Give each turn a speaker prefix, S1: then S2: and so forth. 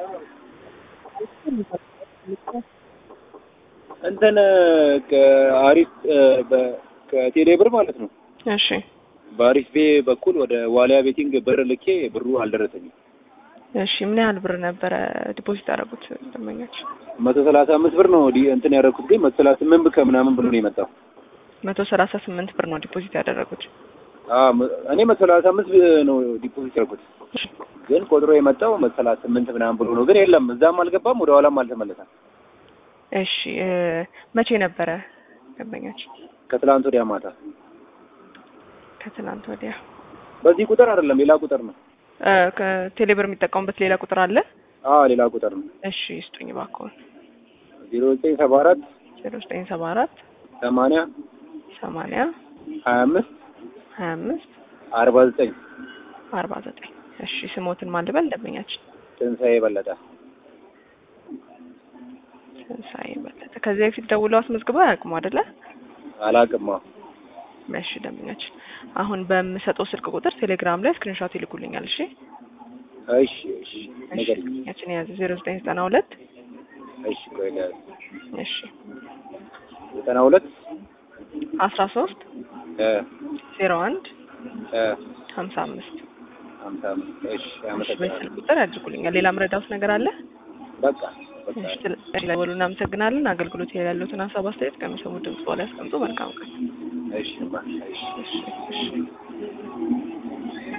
S1: እንትን ከአሪፍ ከቴሌ ብር ማለት ነው
S2: እሺ
S1: በአሪፍ ቤ በኩል ወደ ዋሊያ ቤቲንግ ብር ልኬ ብሩ አልደረሰኝም።
S2: እሺ ምን ያህል ብር ነበረ ዲፖዚት ያደረጉት ደንበኞች?
S1: መቶ ሰላሳ አምስት ብር ነው ዲ- እንትን ያደረኩት ግን መቶ ሰላሳ ስምንት ብር ከምናምን ብር ነው የመጣው።
S2: መቶ ሰላሳ ስምንት ብር ነው ዲፖዚት ያደረጉት።
S1: አዎ መ- እኔ መቶ ሰላሳ አምስት ነው ዲፖዚት ያደረኩት ግን ቆጥሮ የመጣው መቶ ሰላሳ ስምንት ምናምን ብሎ ነው። ግን የለም እዛም አልገባም ወደ ኋላም አልተመለሰም።
S2: እሺ እ መቼ ነበረ ደንበኞች?
S1: ከትላንት ወዲያ ማታ
S2: ከትናንት ወዲያ።
S1: በዚህ ቁጥር አይደለም ሌላ ቁጥር ነው።
S2: እ ከቴሌብር የሚጠቀሙበት ሌላ ቁጥር አለ?
S1: አዎ ሌላ ቁጥር ነው።
S2: እሺ ስጡኝ እባክዎን።
S1: ዜሮ ዘጠኝ ሰባ አራት
S2: ዜሮ ዘጠኝ ሰባ አራት
S1: ሰማንያ
S2: ሰማንያ
S1: ሀያ አምስት
S2: ሀያ አምስት
S1: አርባ ዘጠኝ
S2: አርባ ዘጠኝ እሺ ስሞትን ማን ልበል ደንበኛችን?
S1: ትንሣኤ በለጠ
S2: ትንሣኤ በለጠ። ከዚህ በፊት ደውለው አስመዝግበው አያውቁም አይደለ?
S1: አላቅማ
S2: እሺ ደንበኛችን፣ አሁን በምሰጠው ስልክ ቁጥር ቴሌግራም ላይ ስክሪንሾት ይልኩልኛል። እሺ
S1: እሺ እሺ
S2: እሺ
S1: ነገር
S2: ደንበኛችን የያዘ ዜሮ ዘጠኝ ዘጠና ሁለት
S1: እሺ ቆይ ልያዝ።
S2: እሺ
S1: ዘጠና ሁለት
S2: አስራ ሶስት
S1: እ
S2: ዜሮ አንድ
S1: እ
S2: ሀምሳ አምስት
S1: ሀምሳ አምስት እሺ
S2: እሺ
S1: አመሰግናለሁ።
S2: በስልክ ቁጥር ያድርጉልኛል። ሌላ ምረዳውት ነገር አለ?
S1: በቃ በቃ
S2: እሺ ስለደወሉ እናመሰግናለን። አገልግሎት ላይ ያሉትን ሀሳብ አስተያየት ከሚሰሙ ድምጽ በኋላ ያስቀምጡ። መልካም ቀን።
S1: እሺ ባ እሺ
S2: እሺ እሺ